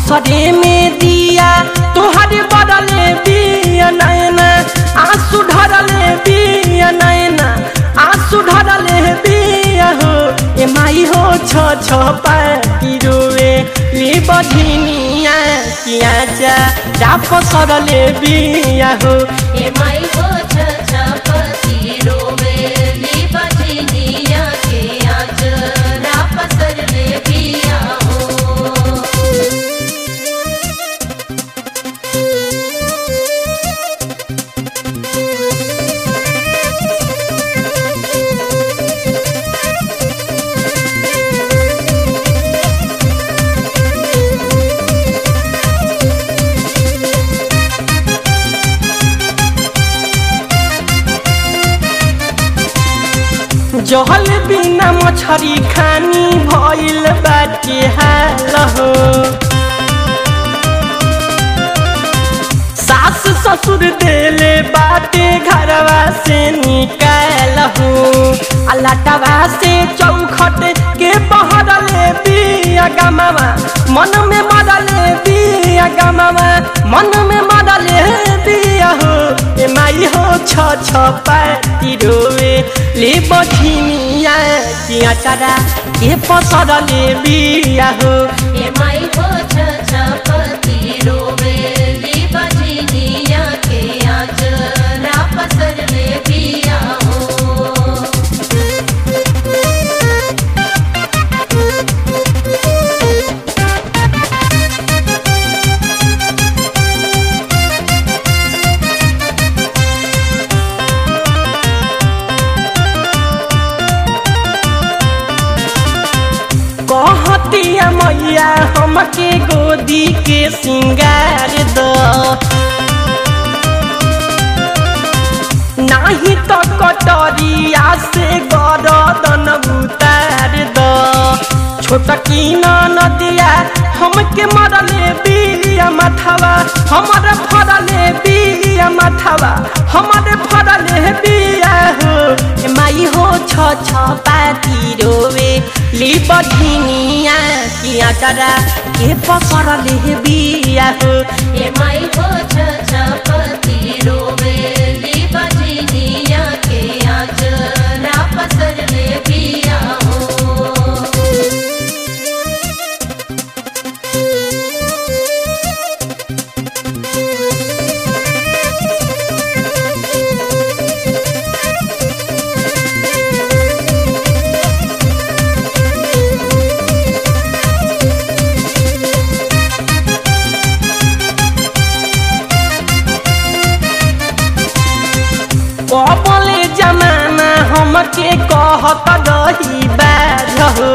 असरे में दिया तोहरे बदले बिया नैना आंसू ढरले बिया नैना आंसू ढरले बिया हो ए माई हो छ छ पाती रोए ली बधिनिया किया जा डाप सरले बिया हो ए माई हो छ छ पति रोवे ली बजनिया के आज रापसर ले पिया हो जहल बिना मछरी खानी भइल बाटे हाल हो सास ससुर देले बाटे घरवा से निकाल हो अलाटवा से चौखट के बहरले बिया गमावा मन में मरले बिया गमावा मन में मरले बिया हो ए माई हो छ छ पाती रोवे ले बठिनिया किया चरा के पसरले बिया हो ए माई हो छ छ पति रोवे ली बजनिया के आज रापसर ले पिया हो कहतिया मैया हमके गोदी के सिंगार द नाही तो कटरिया से गरदन उतार द छोटकी नदिया हमके मरले बिया माथावा हमरे फरले बिया माथावा हमरे फरले बिया हो ए माई हो छ छ पाती रोवे ली बधिनिया किया चरा के पकड़ले बिया हो ए माई हो छ छ पति रोवे ली बजनिया के आज रापसर ले पिया हो कबले जमाना हमके कहत रही बाज हो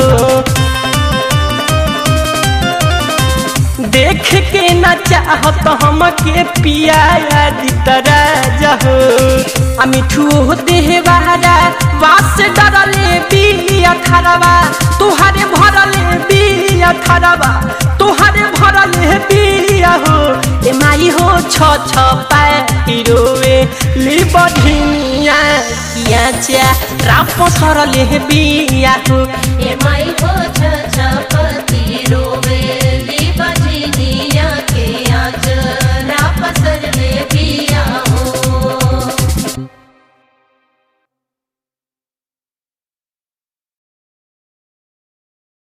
देख के न चाहत हमके पिया दितराज हो आ मिठू देहवारा वास डरले बिया खरवा तुहारे भरले बिया खरवा तुहारे भरले बिया हो ए माई हो छ छ पाई रोवे ली बधिनिया किया चा राप सरले बिया हो ए माई हो छ छ पति